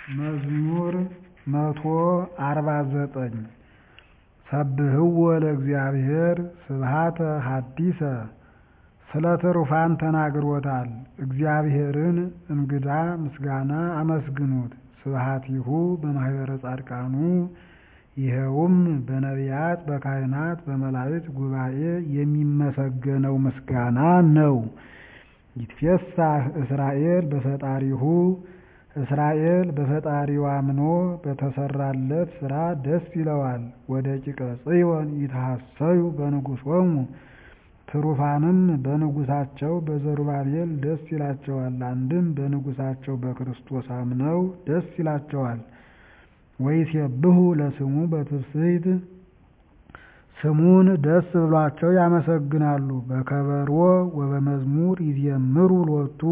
መዝሙር መቶ አርባ ዘጠኝ ሰብህዎ ለእግዚአብሔር ስብሐተ ሐዲሰ ስለ ትሩፋን ተናግሮታል እግዚአብሔርን እንግዳ ምስጋና አመስግኑት ስብሐቲሁ በማኅበረ ጻድቃኑ ይኸውም በነቢያት በካህናት በመላእክት ጉባኤ የሚመሰገነው ምስጋና ነው። ይትፌሳህ እስራኤል በፈጣሪሁ እስራኤል በፈጣሪው አምኖ በተሰራለት ሥራ ደስ ይለዋል። ወደቂቀ ጽዮን ይትሐሰዩ በንጉሶሙ ትሩፋንም በንጉሳቸው በዘሩባቤል ደስ ይላቸዋል። አንድም በንጉሳቸው በክርስቶስ አምነው ደስ ይላቸዋል። ወይሴብሑ ለስሙ በትፍስሕት ስሙን ደስ ብሏቸው ያመሰግናሉ። በከበሮ ወበመዝሙር ይዜምሩ ሎቱ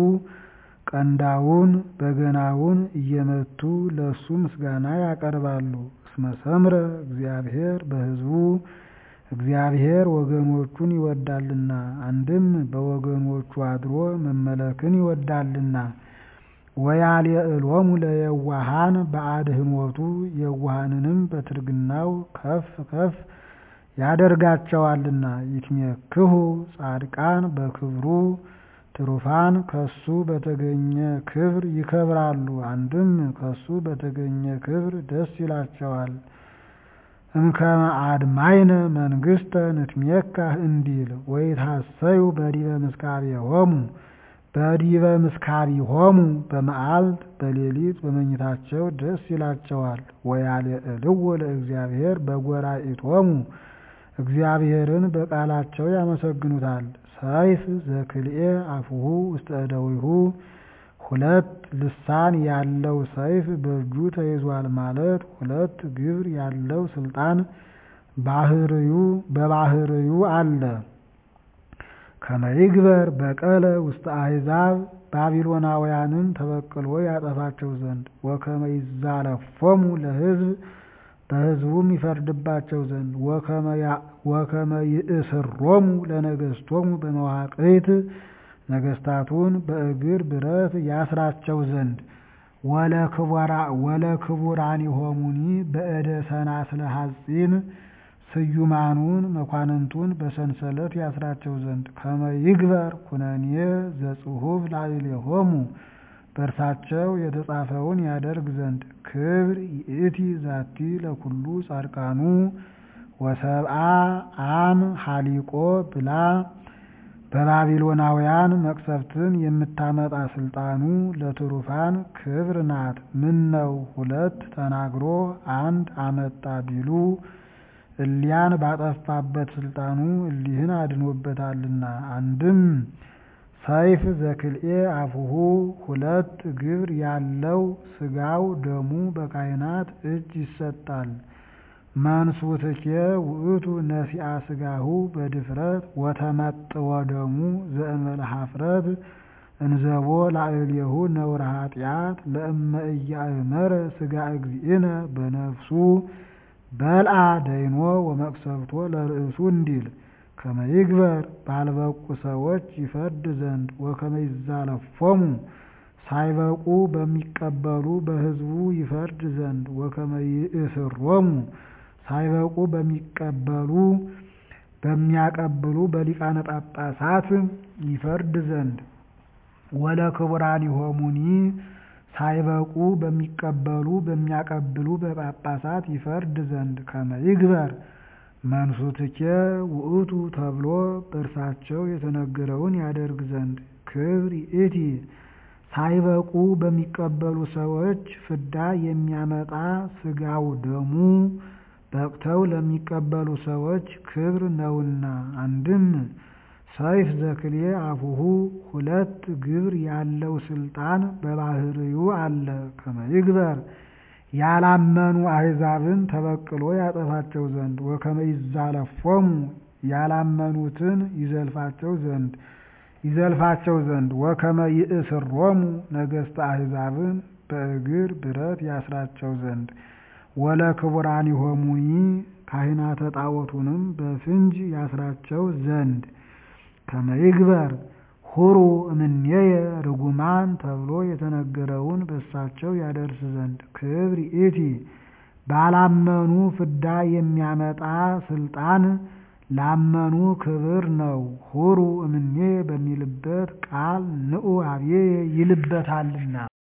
ቀንዳውን በገናውን እየመቱ ለእሱ ምስጋና ያቀርባሉ። እስመ ሰምረ እግዚአብሔር በሕዝቡ እግዚአብሔር ወገኖቹን ይወዳልና አንድም በወገኖቹ አድሮ መመለክን ይወዳልና። ወያልዕሎሙ ለየዋሃን በአድኅኖቱ የዋሃንንም በትርግናው ከፍ ከፍ ያደርጋቸዋልና። ይትሜክሁ ጻድቃን በክብሩ ትሩፋን ከሱ በተገኘ ክብር ይከብራሉ። አንድም ከሱ በተገኘ ክብር ደስ ይላቸዋል። እምከመ አድማይነ መንግሥተ ንትሜካህ እንዲል ወይትሐሰዩ በዲበ ምስካቢሆሙ በዲበ ምስካቢሆሙ በመዓልት በሌሊት በመኝታቸው ደስ ይላቸዋል። ወያልዕልዎ ለእግዚአብሔር በጐራኢቶሙ እግዚአብሔርን በቃላቸው ያመሰግኑታል። ሰይፍ ዘክልኤ አፉሁ ውስተ እደዊሁ ሁለት ልሳን ያለው ሰይፍ በእጁ ተይዟል ማለት ሁለት ግብር ያለው ስልጣን ባህርዩ በባህርዩ አለ። ከመይግበር በቀለ ውስተ አሕዛብ ባቢሎናውያንን ተበቅሎ ያጠፋቸው ዘንድ ወከመ ይዛለፎሙ ለሕዝብ በሕዝቡም ይፈርድባቸው ዘንድ ወከመ ይእስሮሙ ለነገሥቶሙ በመዋቅት ነገሥታቱን በእግር ብረት ያስራቸው ዘንድ ወለክቡራኒሆሙኒ በእደ ሰናስለ ሐጺን ስዩማኑን መኳንንቱን በሰንሰለት ያስራቸው ዘንድ ከመ ይግበር ኩነኔ ዘጽሑፍ ላዕሌሆሙ በእርሳቸው የተጻፈውን ያደርግ ዘንድ ክብር ይእቲ ዛቲ ለኩሉ ጻድቃኑ ወሰብአ አም ሀሊቆ ብላ በባቢሎናውያን መቅሰፍትን የምታመጣ ስልጣኑ ለትሩፋን ክብር ናት። ምን ነው ሁለት ተናግሮ አንድ አመጣ ቢሉ እሊያን ባጠፋበት ስልጣኑ እሊህን አድኖበታልና። አንድም ሰይፍ ዘክልኤ አፉሁ ሁለት ግብር ያለው ስጋው ደሙ በካህናት እጅ ይሰጣል። መንሱትኬ ውእቱ ነሲአ ስጋሁ በድፍረት ወተመጥወ ደሙ ዘእንበለ ኀፍረት እንዘቦ ላዕሌሁ ነውረ ኃጢአት ለእመ ኢያእመረ ስጋ እግዚእነ በነፍሱ በልአ ደይኖ ወመቅሰፍቶ ለርእሱ እንዲል ከመ ይግበር ባልበቁ ሰዎች ይፈርድ ዘንድ ወከመ ይዛለፎሙ ሳይበቁ በሚቀበሉ በሕዝቡ ይፈርድ ዘንድ ወከመ ይእስሮሙ ሳይበቁ በሚቀበሉ በሚያቀብሉ በሊቃነ ጳጳሳት ይፈርድ ዘንድ ወለክቡራኒሆሙኒ ሳይበቁ በሚቀበሉ በሚያቀብሉ በጳጳሳት ይፈርድ ዘንድ ከመ ይግበር መንሱትኬ ውእቱ ተብሎ በእርሳቸው የተነገረውን ያደርግ ዘንድ ክብር ይእቲ ሳይበቁ በሚቀበሉ ሰዎች ፍዳ የሚያመጣ ስጋው ደሙ በቅተው ለሚቀበሉ ሰዎች ክብር ነውና። አንድም ሰይፍ ዘክልኤ አፉሁ ሁለት ግብር ያለው ስልጣን በባህርዩ አለ። ከመ ይግበር ያላመኑ አሕዛብን ተበቅሎ ያጠፋቸው ዘንድ ወከመ ይዛለፎሙ ያላመኑትን ይዘልፋቸው ዘንድ ይዘልፋቸው ዘንድ ወከመ ይእስሮሙ ነገሥተ አሕዛብን በእግር ብረት ያስራቸው ዘንድ ወለክቡራኒሆሙኒ ካህናተ ጣዖቱንም በፍንጅ ያስራቸው ዘንድ ከመ ይግበር ሁሩ እምኔየ ርጉማን ተብሎ የተነገረውን በሳቸው ያደርስ ዘንድ ክብር ይእቲ ባላመኑ ፍዳ የሚያመጣ ስልጣን ላመኑ ክብር ነው። ሁሩ እምኔየ በሚልበት ቃል ንዑ ኀቤየ ይልበታልና